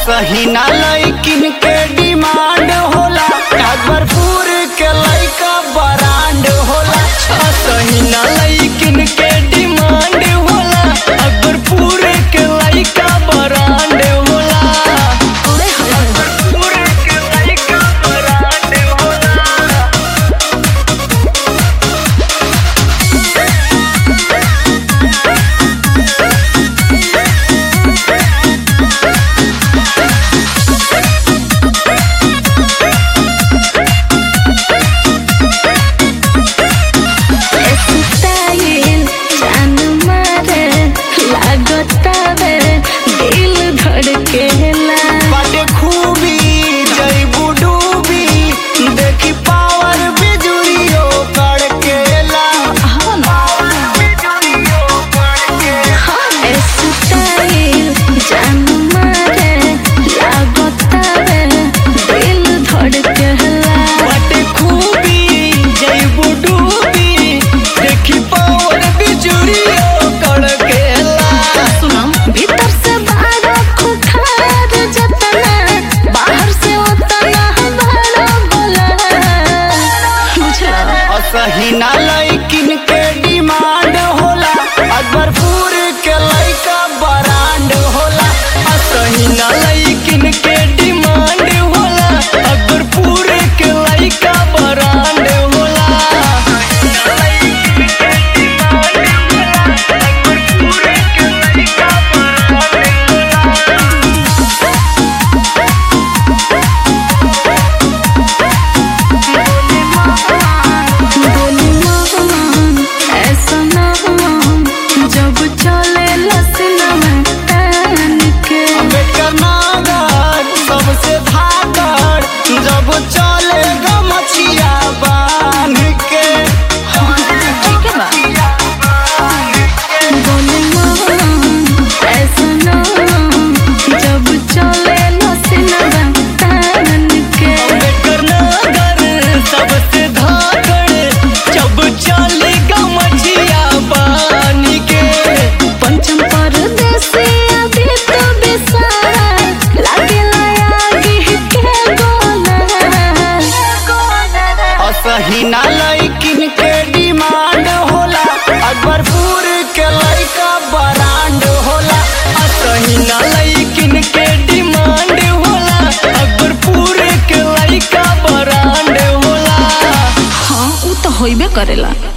असही ना लइकिन के डिमांड होला अकबरपुर के लइका ब्रांड होला असही ना लइकिन के डिमांड होला अकबरपुर के लइका ब्रांड होला अकबरपुर के लइका ब्रांड होला स्टाइल जान मारे लागतावे दिल धड़केला बाटे खूबी जईबू डूबी देखी पावर बिजुलियो कड़केला बिजुलियो कड़केला स्टाइल जान मारे लागतावे दिल धड़केला बाटे खूबी जईबू डूबी देखी पावर बिजुलियो कड़केला सुनम भीतर से बाहर खुखार जतना बाहर से उतना बड़ा बोला बुझला असही ना लइकिन के डिमांड होला अकबरपुर के लइका ब्रांड होला असही ना लइकिन के डिमांड होला अकबरपुर के लइका ब्रांड होला अकबरपुर के लइका ब्रांड होला बोली मोहन ऐसा ना जब चले लसना में तान के अम्बेडकर नागर सबसे धाकर जब चले गमछिया बांध के ठीक है बा बोली मोहन ऐसा ना जब चले लसना में तान के अम्बेडकर नागर सबसे धाकर जब चले गमछिया बांध के पंचम परदेसी अभी तो बेसारा लागेला आगे के गोला असही ना लइकिन के डिमांड होला अकबरपुर के लइका ब्रांड होला असही ना लइकिन के डिमांड होला अकबरपुर के लइका ब्रांड होला हाँ उ तो होइबे करेला